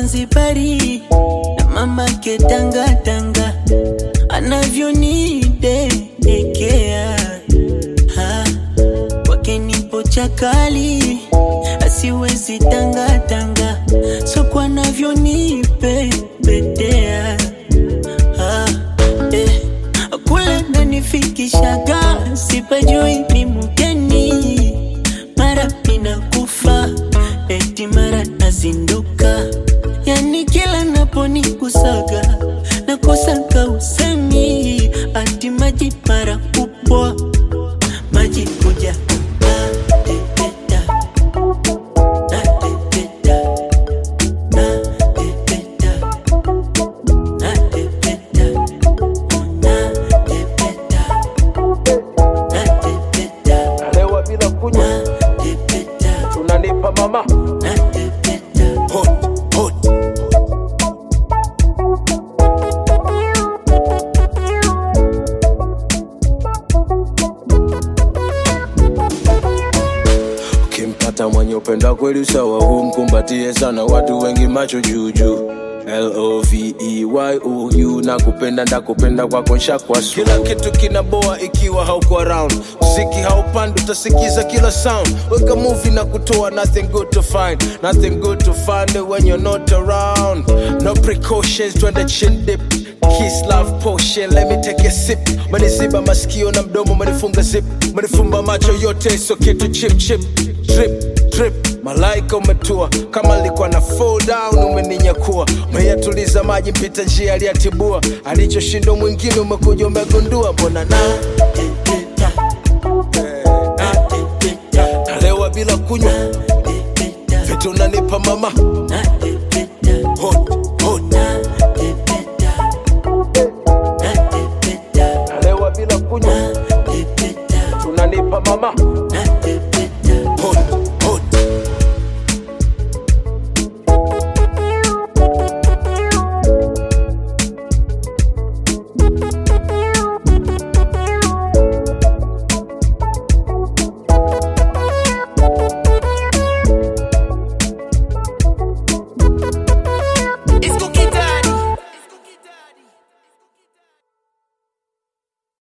Zanzibari na mama ketanga tanga anavyonidekea Ha, kwake nipo chakali asiwezi tanga tanga soko anavyonipepetea Ah, eh, kule nanifikishaga sipajui ni mgeni mara inakufa eti mara nazinduka yani kila naponikusaga nakosaka usemi ati maji mara kupwa maji kuja natepeta natepeta natepeta natepeta natepeta natepeta Lewa bila kunywa natepeta tunanipa mama natepeta hot, hot. Ukimpata mwenye upenda kweli sawa, humkumbatie sana, watu wengi macho juujuu L-O-V-E-Y-O-U na kupenda ndakupenda kwako nshakwa su kila kitu kinaboa ikiwa hauko around mziki haupandi utasikiza kila sound weka movie na kutoa nothing good to find nothing good to find when you're not around no precautions twende chin dip Kiss love potion, let me take a sip. Maniziba masikio na mdomo, manifunga zip, manifumba macho yote, so kitu chip chip, drip drip. Malaika umetua kama nilikuwa na fall down, umeninyakua umeyatuliza maji, mpita njia aliyatibua, alichoshinda mwingine umekuja umegundua, mbona na natepeta natepeta nalewa bila kunywa natepeta vitu unanipa mama natepeta hot